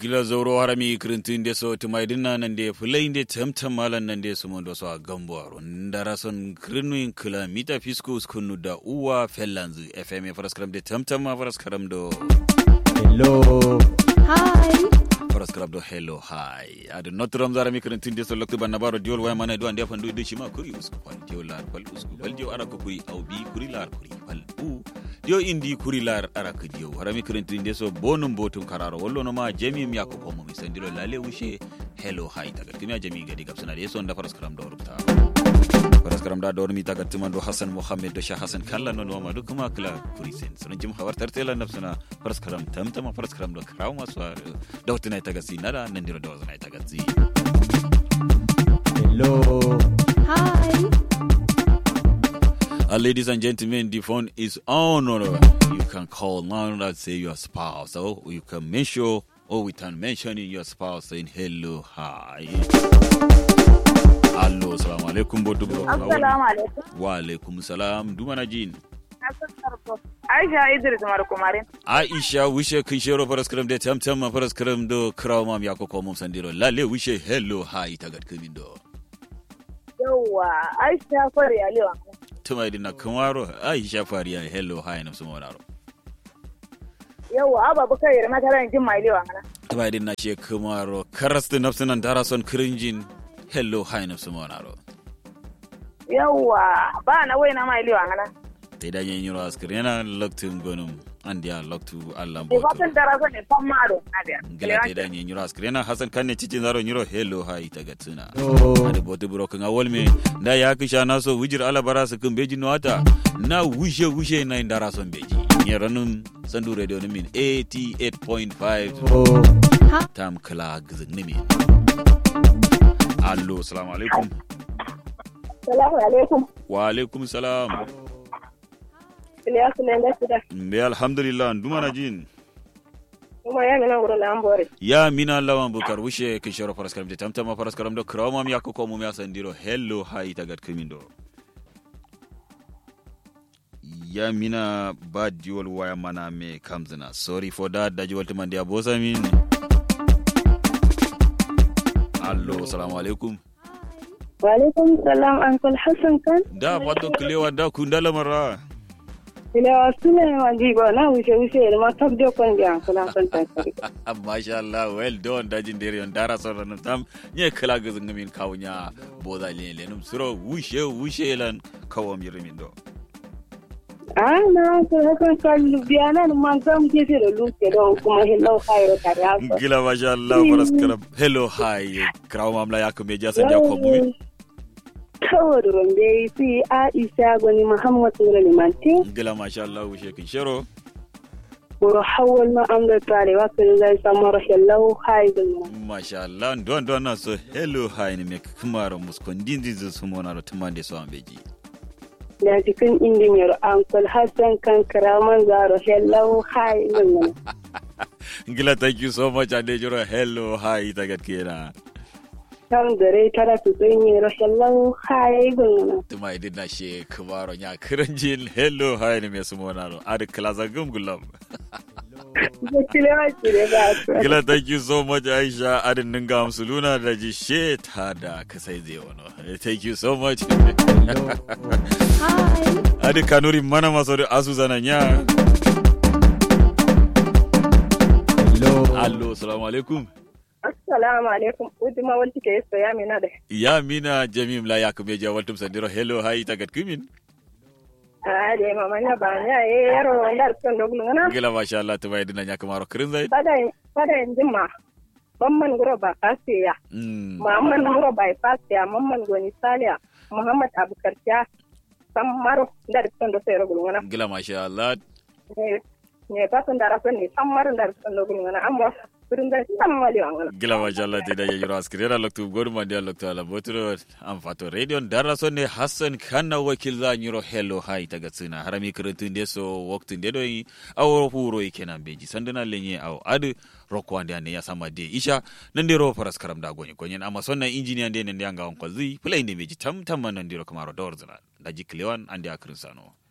gila zauro harami kirintin de so tumai dinna nan de fulai de tamtam malan nan de su mondo so a gambo aro ndara son kirinu kilomita fiskus kunu da uwa fellanzu fm faraskaram de tamtam ma faraskaram do hello Hi. faraskaram do hello hi adu notram zara mi kirintin de so lokto banna baro diol way mana do ande fandu de shima kuri usku fal diol lar fal usku fal diol ara ko kuri au bi kuri lar kuri fal u dio indi kuri lar ara ko dio harami kirintin de so bonum botum kararo wollo no ma jami mi yakko ko mo mi sandiro lale wushe hello hi tagat kimi jami gadi gabsana de so nda faraskaram do rubta faraskaram da dor mi tagat tuma do hasan muhammad do shah hasan kala non ma do kuma kala kuri sen so jim hawar tartela nafsana faraskaram tamtama faraskaram do kraw maswa dawtina tagasi nada nandiro do zana tagasi hello Hi. Uh, ladies and gentlemen, the phone is on. Or you can call now. Let's say your spouse, or you can mention, or we can mention your spouse saying hello, hi. Allo, salamu alaikum, bodu bro. Assalamu alaikum. Wa alaikum salam. Dumana jin. Aisha Idris Markumarin. Aisha wishe kin shero paraskram de tam tam paraskram do krawmam yako ko mum sandiro. Lalle wishe hello, hi tagat kamin do. Yawwa, Aisha Kwari Aliyu. Tuma idina kamaro Aisha fariya hello, hi na sumonaro. Yawwa, Abba Bukar Yarma ta ran jin mai Aliyu ana. Tuma idina she kamaro karastu nafsunan darason krinjin hello, hi na sumonaro. Yawwa, ba na wai na mai Aliyu ana. te da yin yiro askir yana loktu gonum andi ya loktu allah Ke boto fatan dara so ne fan maro na biya. gila te da yin yiro askir yana hasan kanne cikin zaro yiro hello hai ta gatsuna hello ade boto buro kan awol me da ya kisha na so wujir ala bara su kun beji nuwata na wushe wushe na indara son beji ne ranun sandu radio ni min 88.5 tam kala gizin ni min allo assalamu alaikum Salamu alaikum. wa alaikum salam Iliyasu ne da shida. mbe alhamdulillah ndumana jin Kuma ya mina wurin lambore. ya mina lawan bukar wushe kin shoro faras karam de tamtama faras karam do krawma mi yakko ko mum ya sandiro hello hay tagat kimindo ya mina ba diwol waya mana me kamzina sorry for that da jiwol timandi abosa min allo assalamu alaikum Wa alaikum salam Uncle Hassan kan. da wato kilewa da kundala mara Iliyasu ne ma jiba na wuce wuce da ma tab da kwan biya kula kan ta kare. masha Allah well done da jin dere on dara so ran tam nye kala gazin min kawnya boda le le num suro wushe wushe lan kawam yirimin do Ah na Uncle Hassan kan biya nan ma zam ke da luke don kuma hello kairo tare haka. gila masha Allah faras karam hello hi kraw mamla yak me ja san ja ko mu Kawai rumbe si Aisha gwani Muhammad Sura Limanti, gila masha Allah wushe kin shero buru hawal ma an da tare wa kan zai samu rashin lau haidin mu. masha Allah don don na so hello hi ne me kumaro muskondin dizu sumona ro tumande so ambeji Da cikin injiniyar Uncle Hassan kan karaman za rashin lau haidin mu. gila thank you so much ade joro hello hi tagat kena Kan gare tara su sun yi rashin lau haidin mu. tuma idin na she kumaro nya kiranjin hello hi ne me sumona ro ad klaza gum gulam Da kilewa ce da ba su. Gila thank you so much Aisha adin ninga amsuluna da ji she ta da ka sai zai wano. Thank you so much. Hi. Adi kanuri mana maso da asu zana nya. hello Allo, salamu alaikum. Assalamu alaikum. Uduma wani ke yasa ya mina da. Ya mina jamim la yakum ya jawaltum sandiro hello hi tagat kimin. Ah, da mama na ba ni a yi yaro wanda kan dogon ngana. Gila masha Allah tuba idina nya kamaro kirin zai. Bada bada yanzu ma. Mamman guro ba kasiya. Mm. Muhammad Nuro bypass ya Mamman Goni Saliya Muhammad Abubakar ya san maro da rikon da sai rugul wana Gila masha Allah. ne ne fatan da rafin ne san maro da rikon da rugul wana amma wurin da san mali wana Gila masha Allah te da yiro askirera loktu gorma dia loktu ala botro am fato radio dara so ne Hassan kanna wakil za nyiro hello hi tagat sina harami kirintun de so waktu de doyi awo huro kenan beji sandana lenye aw adu rokko ande ande ya sama de isha nan de ro faras karam da gonye gonyen amma sonna engineer de nan de anga on kolzi play ne beji tam tam nan de ro kamaro dorzana da jiklewan ande akrin sano